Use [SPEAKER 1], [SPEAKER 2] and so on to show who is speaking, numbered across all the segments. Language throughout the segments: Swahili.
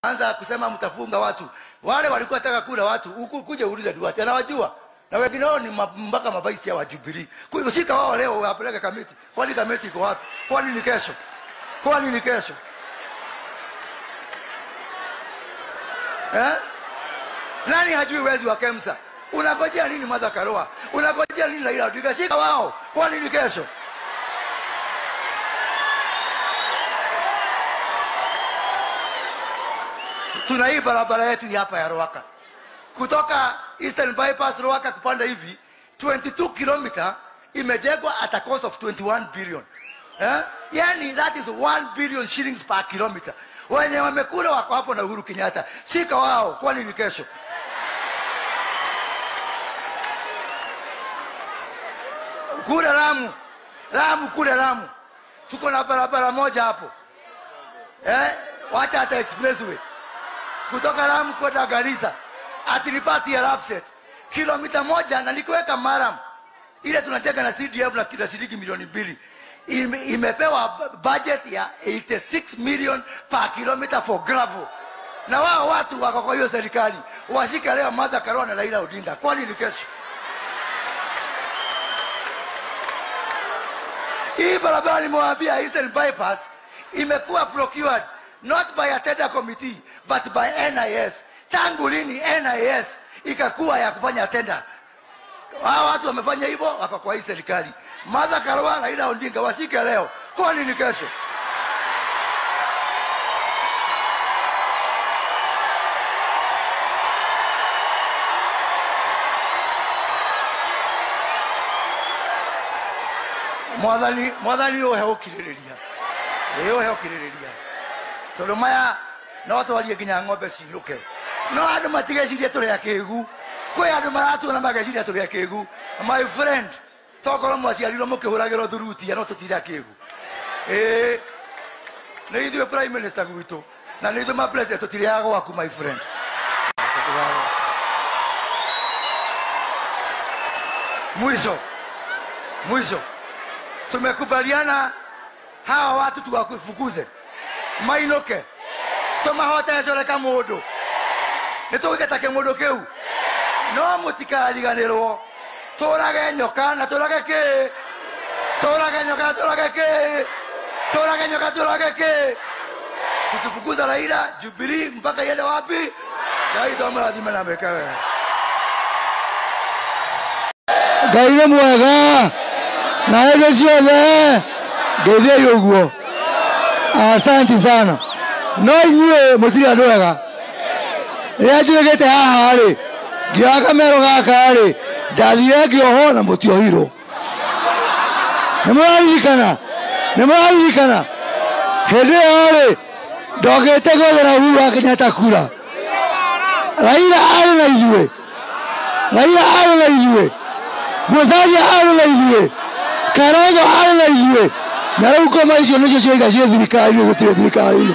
[SPEAKER 1] anza kusema mtafunga watu. Wale walikuwa taka kula watu, huku kuja uulize Duarte, anawajua na wengine wao ni ma- mpaka mabaisi ya wa Jubilee. Kwa hivyo shika wao leo wapeleke kamiti. Kwani kamiti iko wapi? Kwani ni kesho? Kwani ni kesho? Eh? Nani hajui wezi wa Kemsa? Unangojea nini Martha Karua? Unangojea nini Raila Odinga? Shika wao. Kwani ni kesho? Tuna hii barabara yetu hii hapa ya Ruaka kutoka Eastern Bypass Ruaka kupanda hivi 22 kilomita imejengwa at a cost of 21 billion. Eh? Yani that is 1 billion shillings per kilometer. Wenye wamekula wako hapo na Uhuru Kenyatta. Shika wao, kwani ni kesho? Kule Lamu, Lamu kule Lamu, tuko na barabara moja hapo eh, wacha hata expressway kutoka Lamu kwenda Garissa atilipati ya Lapset kilomita moja, na nikiweka Maram ile tunajenga na CDF na kila shilingi milioni mbili ime, imepewa b- budget ya 86 million per kilometer for gravel, na wao watu wako kwa hiyo serikali washike leo Martha Karua na Raila Odinga, kwani ni kesho? Hii barabara nimewaambia Eastern Bypass imekuwa procured not by a tender committee but by NIS. Tangu lini NIS ikakuwa ya kufanya tender? Hao watu wamefanya hivyo, wako kwa hii serikali. Martha Karua, Raila Odinga washike leo, kwani ni kesho? mwathani mwathani uhe ukiririria ĩ uhe ukiririria tondũ maya no twarie nginya ng'ombe ciinũke no andũ matigecirie tũrĩa kĩgu kwĩ andũ maratuona mageciria tũrĩa kĩgu my friend tokorwo mwaciarirwo mũkĩhũragĩrwo thurutia no tũtirĩa kĩgu ĩ nĩ ithuĩ prime minister gwitũ na nĩ ithuĩ ma president tũtirĩaga gwaku my friend mwisho mwisho tumekubaliana hawa watu tuwafukuze mainũke tũmahotecoreka mũndũ nĩ tũgĩgetake mũndũ kĩu no mũtikariganĩrwo tũrage nyoka na tũrage kĩ tũrage nyoka na tũrage kĩ tũrage nyoka tũrage kĩ tukifukuza Raila Jubilee mpaka iende wapi? Ngai tũmũrathime na meke wega.
[SPEAKER 2] ngai nĩ mwega na hĩndĩ ciothe ndeithiai ũguo asanti sana no inyuĩ mũtirĩ andũ ega rĩrĩa njũrĩgĩte haha rĩ ngĩoya kamero gaka rĩ ndathire ngĩohwo na mũtiohirwo nĩ mũraririkana nĩ mũraririkana hĩndĩ ĩyo rĩ ndogĩte gwethera Uhuru wa Kenyatta kura Raila arĩ na ithuĩ Raila arĩ na ithuĩ Musalia arĩ na ithuĩ Kalonzo arĩ na ithuĩ na rĩu ngoma icio nĩcio cioiga ciĩ thirikari-inĩ gũtirĩ thirikari-inĩ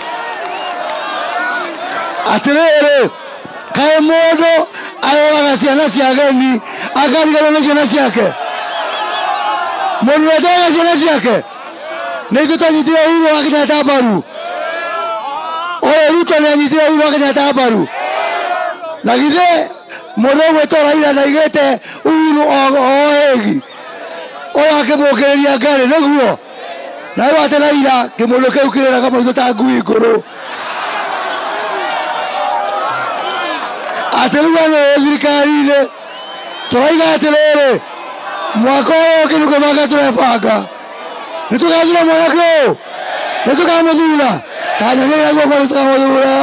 [SPEAKER 2] atĩrĩrĩ kaĩ mũndũ aroraga ciana cia ageni akariganĩrwo nĩ ciana ciake mũndũ netoraga ciana ciake nĩ ithuĩ twanyitire Uhuru wa Kenyatta mbaru ũyũ Ruto nĩ anyitire Uhuru wa Kenyatta mbaru na githĩ mũndũ ũgwĩtwo Raila ndaigĩte Uhuru ohegi ũyũ akĩmũkĩrĩria ngarĩ nĩguo na rĩu atĩ Raila kĩmũndũ kĩu kĩrĩraga maitho ta ngui ngũrũ atĩ rĩu anĩ thirikari-inĩ tũraiga atĩrĩrĩ mwaka ũyũ ũngĩ nĩkũbanga tũrebanga nĩ tũgathura mwanake ũyũ nĩ tũkamũthura kanyonĩra guoko nĩ tũkamũthura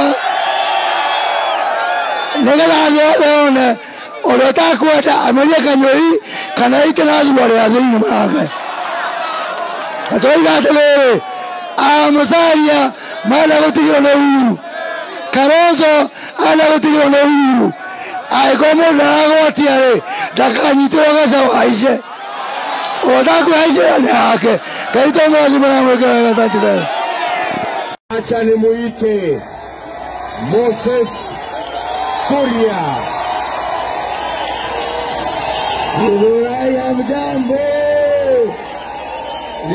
[SPEAKER 2] nĩgetha thĩ yothe yone ũrĩa ũtakwenda amerie kanyũi kana ite na thurwa rĩa thĩinĩ make na tũraiga atĩrĩrĩ amũcaria menda gũtigĩrwo nĩ Uhuru Kalonzo anda gũtigĩrwo nĩ Uhuru angĩkorwo mũndũ ndaragwatia rĩ ndakanyitĩrwo gacaũ haice ũrĩa ũtakwĩhaicĩra nĩ yake ngai tũmũrathima na mwĩke wega asante sana
[SPEAKER 3] Acha nimuite Moses Kuria. Githurai hamjambo,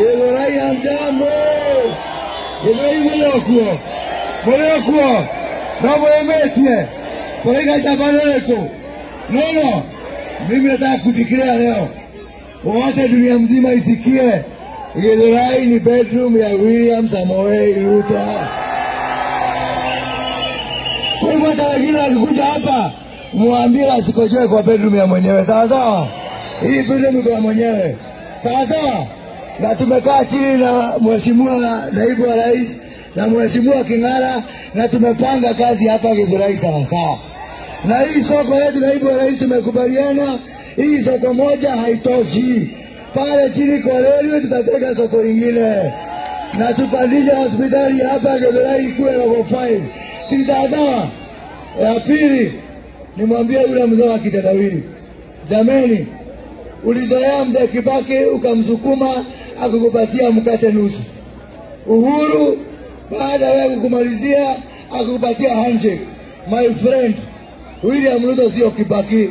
[SPEAKER 3] Githurai hamjambo, Githurai mũrĩ o kuo, mũrĩ o kuo,
[SPEAKER 2] nomwemetie kũraiga njambano rĩkũ nono mimi nataka kudeclare leo wote dunia mzima isikie Githurai ni bedroom ya William Samoei Ruto. Kwa hivyo hata wengine wakikuja hapa mwambie asikojoe kwa bedroom ya mwenyewe, sawa sawa. Hii bedroom iko ya mwenyewe, sawa sawa. Na tumekaa chini na mheshimiwa naibu wa rais na mheshimiwa King'ara na tumepanga kazi hapa Githurai sawa sawa. Na hii soko yetu, naibu wa rais, tumekubaliana hii soko moja haitoshi. Pale chini Kolelio tutatega soko lingine na tupandishe hospitali hapa Githurai ikuwe level 5. Si sawa sawa? Ya pili nimwambie yule mzee wa kitendawili, jameni, ulizoea mzee Kibaki ukamsukuma akukupatia mkate nusu. Uhuru baada ya kukumalizia akukupatia handshake. My friend, William Ruto sio Kibaki.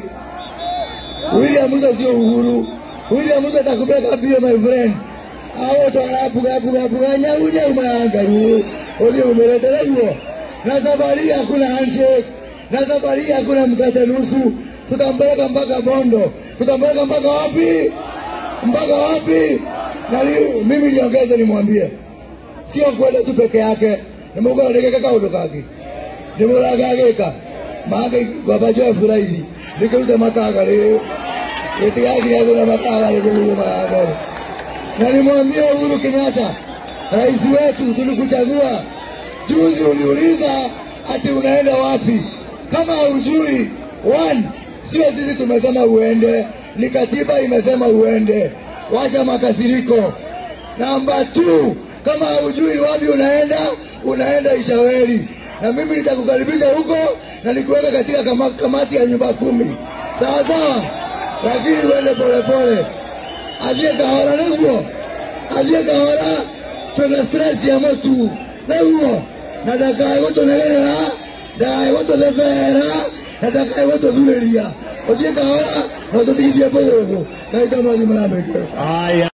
[SPEAKER 2] William Ruto sio Uhuru. William Ruto atakupeleka mbio my friend. Hao twarapuga puga puga nyau nyau maangaru. Ulio umeletela hiyo. Na safari hakuna handshake. Na safari hakuna mkate nusu. Tutampeleka mpaka Bondo. Tutampeleka mpaka wapi? Mpaka wapi? Na li, mimi niongeze nimwambie. Sio kwenda tu peke yake. Nimugo ndege kaundu kake. Nimuragagika. Mage gwabajo furaidi. Nikuruta makaga leo itigagira kuna makaga kuhusu magari. Na nimwambie Uhuru Kenyatta, rais wetu, tulikuchagua juzi, uliuliza ati unaenda wapi? Kama hujui, one, sio sisi tumesema uende, ni katiba imesema uende. Wacha makasiriko. Namba two, kama hujui wapi unaenda, unaenda Ishaweli, na mimi nitakukaribisha huko na nikuweka katika kama, kamati ya nyumba kumi, sawa sawa lakini uende polepole, athiĩ kahora nĩguo, athiĩ kahora, twĩna stress ya mũtu nĩguo, na ndakae gũtũnegenera, ndakae gũtũthebera, na ndakae gũtũthurĩria, ũthiĩ kahora na ũtũtigithie mbũgũgũ, Ngai tamathi maramĩkĩra.
[SPEAKER 3] Haya.